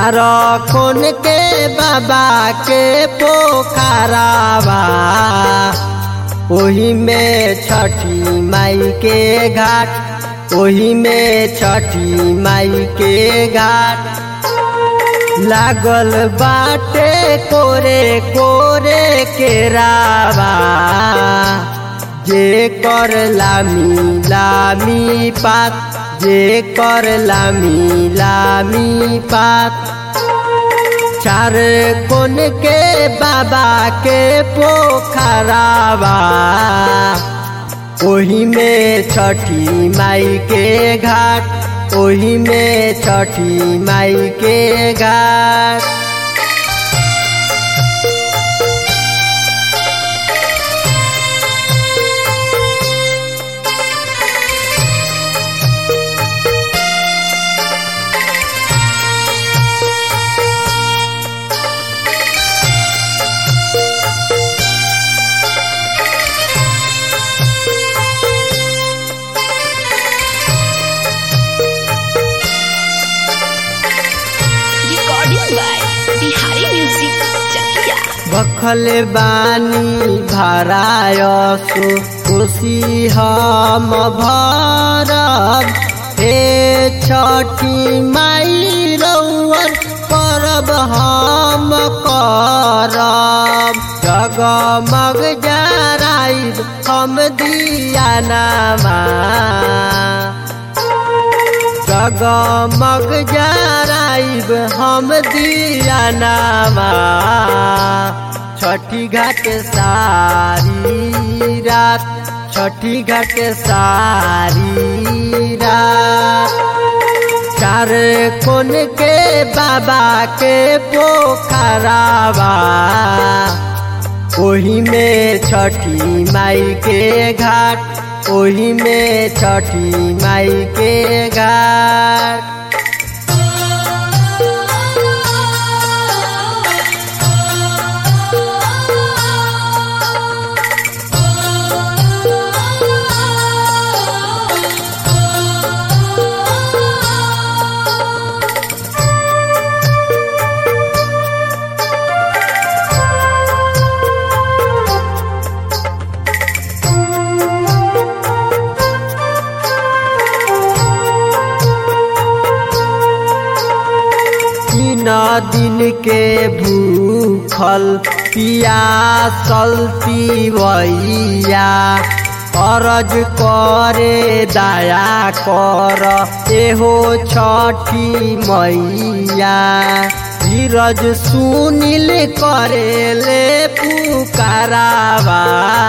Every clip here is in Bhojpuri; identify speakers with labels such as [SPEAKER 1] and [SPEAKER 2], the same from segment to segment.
[SPEAKER 1] चार कोन के बाबा के पोखरावा ओही में छठी माई के घाट ओही में छठी माई के घाट लागल बाटे कोरे कोरे के रावा जे कर लामी लामी पात जे कर लामी लामी पात चार कोन के बाबा के पोखरावा ओही में छठी माई के घाट ओही में छठी माई के घाट
[SPEAKER 2] recording by Bihari Music Chakia.
[SPEAKER 1] बखल बानी भरायसु खुशी हम भरब हे छठी माई रौअन परब हम करब जगमग जराइब हम दिया नामा जगमग जराइब हम दिया नामा छठी घाट सारी रात छठी घाट सारी रात चार कोन के बाबा के पोखरावा ओही में छठी माई के घाट ओही में छठी माई के घाट तीन दिन के भूखल पियासल पिवैया अरज करे दया कर एहो छठी मैया धीरज सुनिल करेले पुकारावा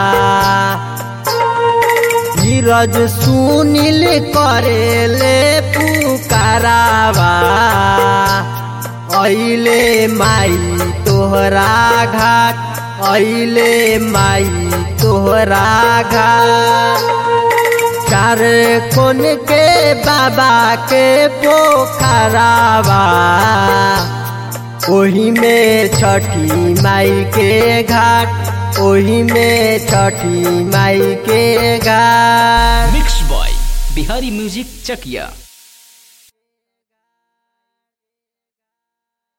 [SPEAKER 1] धीरज सुनिल करेले पुकारावा ऐले माई तोहरा घाट ऐले माई तोहरा घाट चार कोन के बाबा के पोखरावा ओही में छठी माई के घाट ओही में छठी माई के घाट
[SPEAKER 3] mix by Bihari music Chakiya